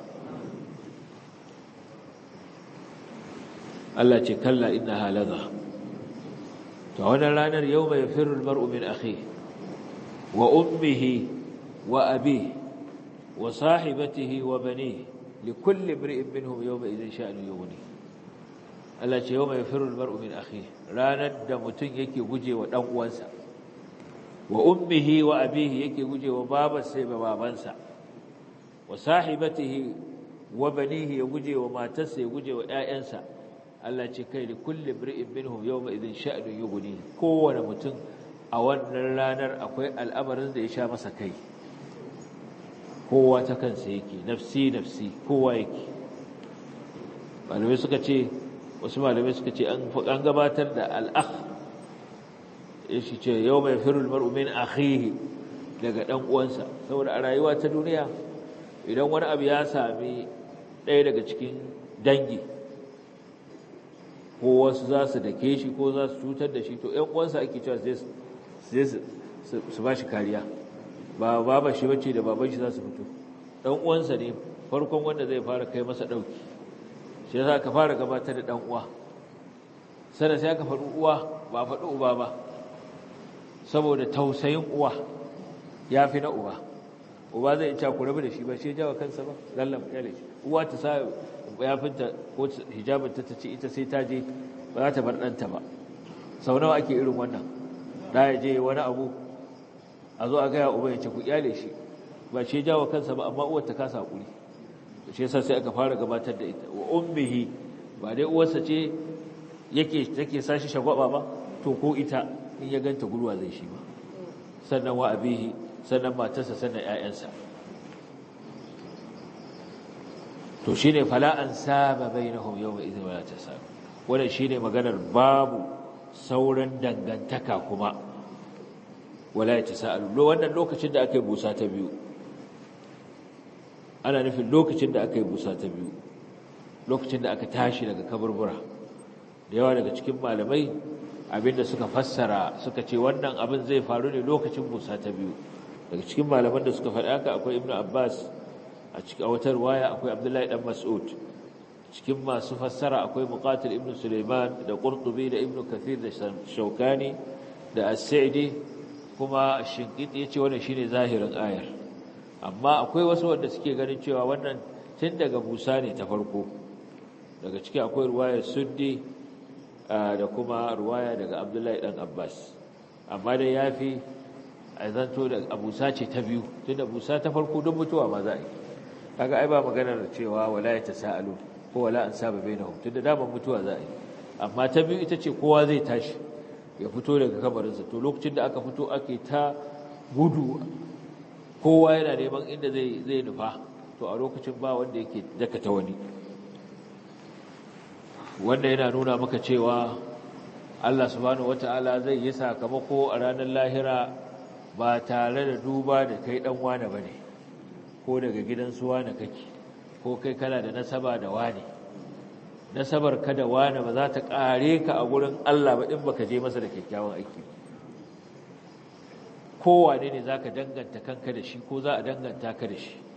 Allah ce kalla innaha ladha to wannan ranar yawma yafirru almar'u min akhihi wa ummihi wa abihi wa sahibatihi wa banihi likulli imri'in minhum yawma idhin sha'nu yughni Allah ce yawma yafirru almar'u min akhihi ranar da mutun yake gujewa dan uwansa wa ummihi wa abihi yake gujewa babarsa da babansa wa sahibatihi wa banihi ya gujewa matarsa ya gujewa ƴaƴansa Allah ce kai da kulli imri'in minhum yawma idhin sha'nu yughni kowane mutum a wannan ranar akwai al'amarin da ya sha masa kai kowa ta kansa yake nafsi nafsi kowa yake malamai suka ce wasu malamai suka ce an gabatar da al'akh shi ce yau mai firul mar'u min akhihi daga dan uwansa saboda a rayuwa ta duniya idan wani abu ya sami ɗaya daga cikin dangi ko wasu za su dake shi ko za su cutar da shi to ‘yan uwansa ake cewa sai su ba shi kariya ba baba shi bace da baban shi za su fito ɗan uwansa ne farkon wanda zai fara kai masa ɗauki shi za ka fara gabatar da ɗan uwa sannan sai aka faɗi uwa ba faɗi uba ba saboda tausayin uwa ya fi na uba uba zai ci ku rabu da shi ba shi jawa kansa ba lallan kyale shi uwa ta sa yafinta ko hijabinta ta ce ita sai ta je ba za ta bar ɗanta ba sau nawa ake irin wannan da ya je wani abu a zo a gaya uba ya ce ku kyale shi ba shi jawa kansa ba amma uwar ta kasa hakuri shi yasa sai aka fara gabatar da ita wa ummihi ba dai uwarsa ce yake take sashi shagwaba ba to ko ita in ya ganta gurwa zai shi ba sannan wa abihi sannan matarsa sannan ƴaƴansa to shine fala an saba bainahum yawma idhin wala tasab wannan shine maganar babu sauran dangantaka kuma wala yatasaalu wannan lokacin da aka yi busa ta biyu ana nufin lokacin da aka yi busa ta biyu lokacin da aka tashi daga kaburbura da yawa daga cikin malamai abinda suka fassara suka ce wannan abin zai faru ne lokacin busa ta biyu daga cikin malaman da suka faɗi haka akwai ibnu abbas a cikin wata riwaya akwai abdullahi dan mas'ud cikin masu fassara akwai muqatil ibnu sulaiman da qurtubi da ibnu kathir da shaukani da as-sa'di kuma shinkiti yace wannan shine zahirin ayar amma akwai wasu wanda suke ganin cewa wannan tun daga busa ne ta farko daga ciki akwai ruwayar suddi da kuma ruwaya daga abdullahi dan abbas amma dai ya fi a zanto da abusa ce ta biyu tun da busa ta farko don mutuwa ma za a yi kaga ai ba maganar cewa wala ya tasa'alu ko wala an saba bainahum tun da daman mutuwa za a yi amma ta biyu ita ce kowa zai tashi ya fito daga kabarinsa to lokacin da aka fito ake ta gudu kowa yana neman inda zai zai nufa to a lokacin ba wanda yake dakata wani wanda yana nuna maka cewa Allah subhanahu wata'ala zai yi sakamako a ranar lahira ba tare da duba da kai dan wane bane ko daga gidan su wane kake ko kai kana da nasaba da wane nasabar ka da wane ba za ta kare ka a gurin Allah ba in baka je masa da kyakkyawan aiki kowane ne zaka danganta kanka da shi ko za a danganta ka da shi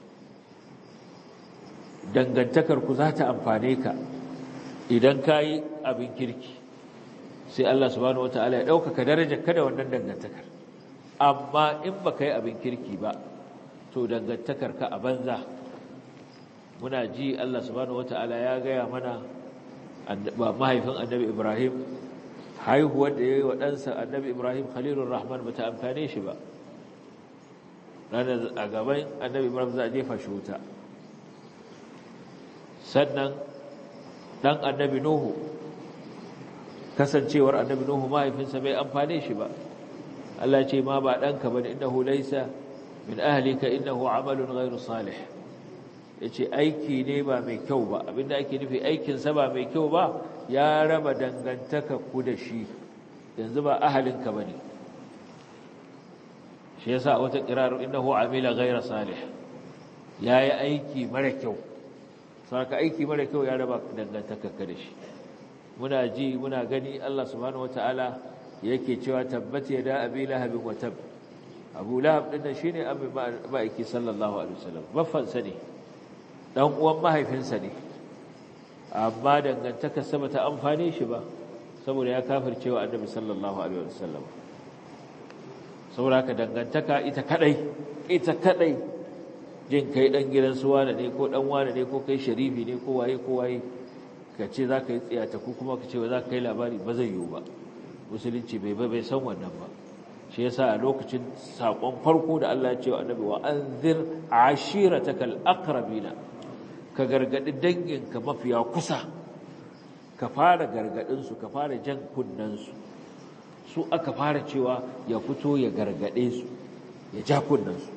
dangantakar ku za ta amfane ka idan ka yi abin kirki sai Allah subhanahu wata'ala ya ɗaukaka darajar kada wannan dangantakar amma in ba ka yi abin kirki ba to dangantakar ka a banza muna ji Allah subhanahu wata'ala ya gaya mana ba mahaifin annabi Ibrahim haihuwar da ya yi wa ɗansa annabi Ibrahim Khalilur Rahman ba ta amfane shi ba ranar a gaban annabi Ibrahim za a jefa shi wuta sannan dan annabi Nuhu kasancewar annabi Nuhu mahaifinsa bai amfane shi ba Allah ce ma ba danka bane innahu laysa min ahlika innahu amalun ghairu salih yace aiki ne ba mai kyau ba abinda ake nufi aikin sa ba mai kyau ba ya raba dangantaka ku da shi yanzu ba ahalinka bane shi yasa wata kirar innahu amila ghairu salih yayi aiki mara kyau saka aiki mara kyau ya raba dangantakarka da shi muna ji muna gani Allah subhanahu wataala yake cewa tabbat yada abi lahab wa tab abu lahab din shine abi ma'aiki sallallahu alaihi wasallam baffan sa ne dan uwan mahaifinsa ne amma dangantakar sa bata amfane shi ba saboda ya kafircewa annabi sallallahu alaihi wasallam saboda ka dangantaka ita kadai ita kadai jin kai dan gidan su wane ne ko dan wane ne ko kai sharifi ne ko waye ko waye ka ce za ka yi tsiyata ko kuma ka ce za ka kai labari ba zai yiwu ba musulunci bai bai san wannan ba shi yasa a lokacin sakon farko da Allah ya ce wa annabi wa anzir ashiratakal aqrabina ka gargadi danginka mafiya kusa ka fara gargadin su ka fara jan kunnan su su aka fara cewa ya fito ya gargade su ya ja kunnan su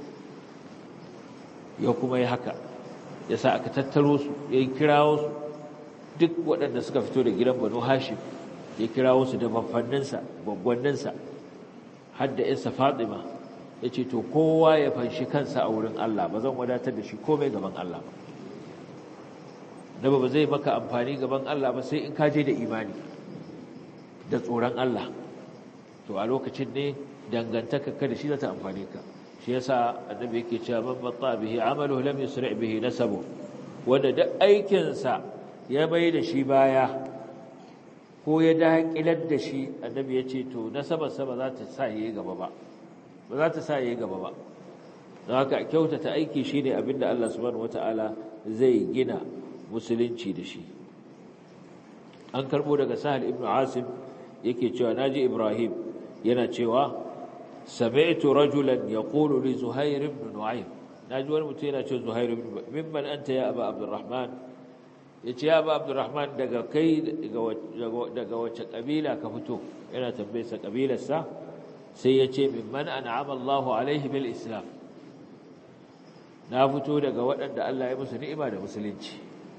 ya kuma yi haka ya sa aka tattaro su ya yi kirawo su duk waɗanda suka fito da gidan banu hashim ya kirawo su da babbanninsa gwaggwanninsa har da isa fatima yace to kowa ya fanshi kansa a wurin Allah ba zan wadatar da shi komai gaban Allah ba nabi ba zai maka amfani gaban Allah ba sai in ka je da imani da tsoron Allah to a lokacin ne dangantaka ka da shi za ta amfane ka shi yasa annabi yake cewa man batta bihi amaluhu lam yusri bihi nasabu wanda duk aikin sa ya bai da shi baya ko ya daƙilar da shi annabi ya ce to nasabar sa ba za ta sa yayi gaba ba ba za ta sa yayi gaba ba don haka kyautata aiki shine abinda Allah subhanahu wataala zai gina musulunci da shi an karbo daga sahal ibn asim yake cewa naji ibrahim yana cewa sami'tu rajulan yaqulu li zuhair ibn nu'aym naji wani mutum yana cewa zuhair ibn mimman anta ya aba abdurrahman yace ya aba abdurrahman daga kai daga wace kabila ka fito yana tambayar sa kabilar sa sai yace mimman an'ama Allahu alaihi bil islam na fito daga waɗanda Allah ya musu ni'ima da musulunci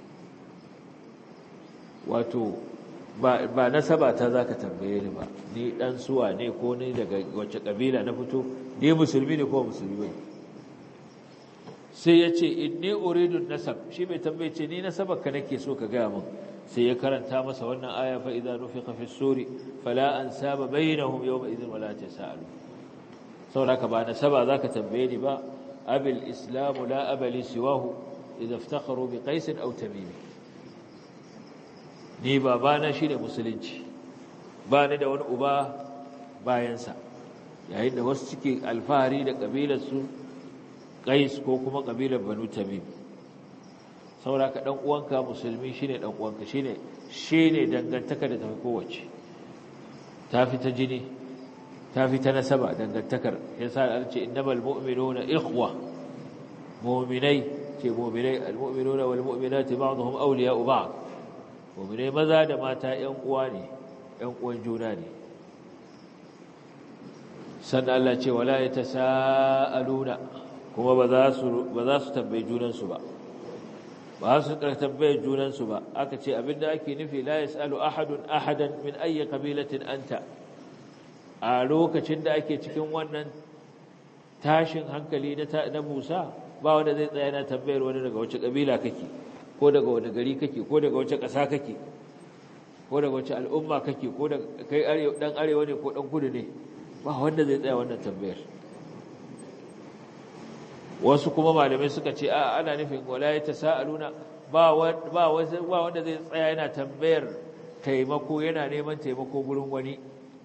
wato ba nasaba ta za ka tambaye ni ba ni ɗan suwa ne ko ni daga wacce ƙabila na fito ni musulmi ne ko musulmi ne sai ya ce in ni uridun nasab shi mai tambaye ce ni nasabar ka nake so ka gaya min sai ya karanta masa wannan aya fa idza nufiqa fi suri fala ansaba bainahum yawma idhin wala tasalu saboda ka ba nasaba zaka tambaye ni ba abil islam la abali siwahu idza iftakharu bi qais aw tamim ni babana shine musulunci ba ni da wani uba bayansa yayin da wasu suke alfahari da kabilar su qais ko kuma kabilar banu tamim saboda ka dan uwanka musulmi shine dan uwanka shine shine dangantaka da tafi kowace tafi ta jini tafi ta nasaba dangantakar yasa an ce innamal mu'minuna ikhwa mu'minai ce mu'minai almu'minuna wal mu'minati ba'dhum awliya'u ba'd mu'minai maza da mata ƴan uwa ne ƴan uwan juna ne sannan Allah ce wala yatasaaluna kuma ba za su ba za su tambaye junansu ba ba su tambaye junansu ba aka ce abinda ake nufi la yasalu ahadun ahadan min ayyi qabilatin anta a lokacin da ake cikin wannan tashin hankali na na Musa ba wanda zai tsaya na tambayar wani daga wace kabila kake ko daga wani gari kake ko daga wace ƙasa kake ko daga wace al'umma kake ko daga kai arewa dan arewa ne ko dan kudu ne ba wanda zai tsaya wannan tambayar wasu kuma malamai suka ce a ana nufin wala ya tasaaluna ba ba wanda zai tsaya yana tambayar taimako yana neman taimako gurin wani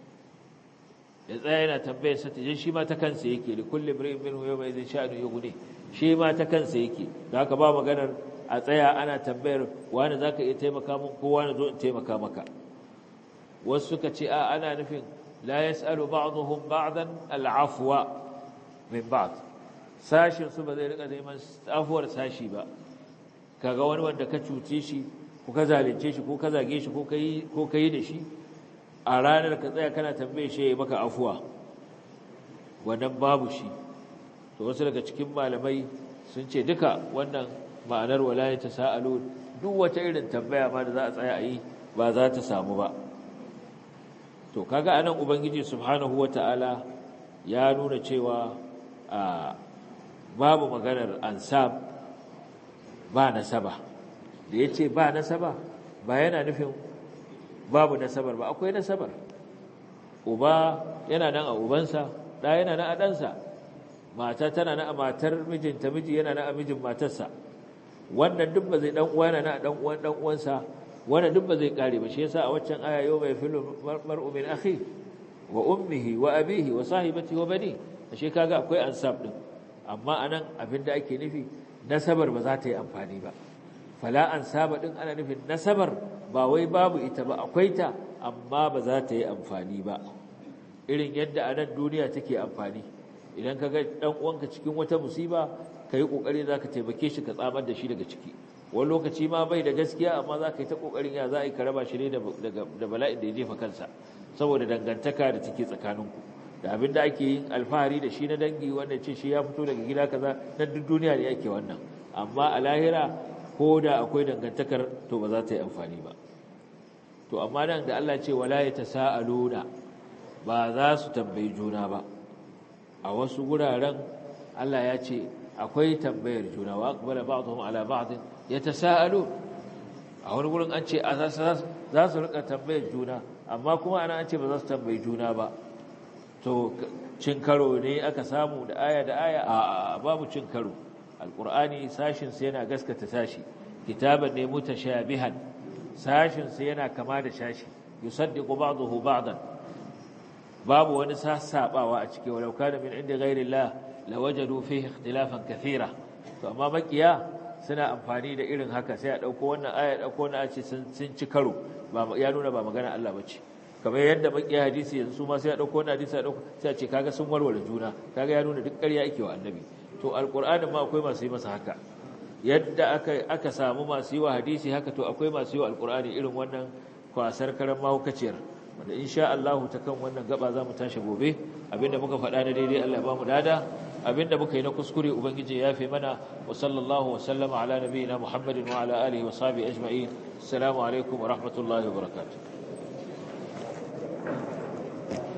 ya tsaya yana tambayar sa tijin shi ma ta kansa yake da kulli imrin minhu yawma idhin sha'nu yughni shi ma ta kansa yake da haka ba maganar a tsaya ana tambayar wani zaka iya taimaka min ko wani zo in taimaka maka wasu suka ce a ana nufin la yasalu ba'dhum ba'dan al'afwa min ba'd sashin su ba zai rika neman afuwar sashi ba kaga wani wanda ka cuce shi ko ka zalunce shi ko ka zage shi ko kai ko kai da shi a ranar ka tsaya kana tambaye shi ya maka afuwa wannan babu shi to wasu daga cikin malamai sun ce duka wannan ma'anar walaya ta sa'alu duk wata irin tambaya ma da za a tsaya a yi ba za ta samu ba to kaga anan ubangiji subhanahu wata'ala ya nuna cewa a babu maganar ansab ba nasaba da yace ba nasaba ba yana nufin babu nasabar ba akwai nasabar uba yana nan a ubansa da yana nan a ɗansa mata tana nan a matar mijinta miji yana nan a mijin matarsa wannan duk ba zai dan uwa yana nan a dan uwan dan uwansa wannan duk ba zai kare ba shi yasa a waccan aya yau mai filu mar'u min akhi wa ummihi wa abihi wa sahibati wa bani ashe kaga akwai ansab din amma anan abinda ake nufi nasabar ba za ta yi amfani ba fala ansaba din ana nufin nasabar ba wai babu ita ba akwai ta amma ba za ta yi amfani ba irin yadda a nan duniya take amfani idan ka ga dan uwanka cikin wata musiba kai kokari zaka taimake shi ka tsamar da shi daga ciki wani lokaci ma bai da gaskiya amma za ka yi ta kokarin ya za a yi ka raba shi ne da bala'in da ya jefa kansa saboda dangantaka da take tsakaninku da abin da ake yin alfahari da shi na dangi wanda ce shi ya fito daga gida kaza na duk duniya ne ake wannan amma a lahira ko da akwai dangantakar to ba za ta yi amfani ba to amma nan da Allah ce wala ya tasaaluna ba za su tambayi juna ba a wasu guraren Allah ya ce akwai tambayar juna wa aqbala ba'dhum ala ba'd yatasaalu a wani gurin an ce za su rika tambayar juna amma kuma ana an ce ba za su tambayi juna ba to cin karo ne aka samu da aya da aya a babu cin karo alqur'ani sashin sa yana gaskata sashi kitaban ne mutashabihan sashin sa yana kama da sashi yusaddiqu ba'dahu ba'dan babu wani sassabawa a cikin walau kana min inda ghairillah lawajadu fihi ikhtilafan kathira to amma makiya suna amfani da irin haka sai a dauko wannan aya dauko wannan a ce sun ci karo ba ya nuna ba magana Allah bace kamar yadda makiya hadisi yanzu su ma sai a dauko wannan hadisi a dauko sai a ce kaga sun warware juna kaga ya nuna duk ƙarya yake wa annabi to alqur'anin ma akwai masu yi masa haka yadda aka aka samu masu yi wa hadisi haka to akwai masu yi wa alqur'ani irin wannan kwasar karan mahaukaciyar wanda insha Allah ta kan wannan gaba za mu tashi gobe abinda muka faɗa na daidai Allah ya ba mu dada abinda muka yi na kuskure ubangiji ya fi mana wa sallallahu wa sallama ala nabiyina muhammadin wa ala alihi wa sahbihi ajma'in assalamu alaikum wa rahmatullahi wa barakatuh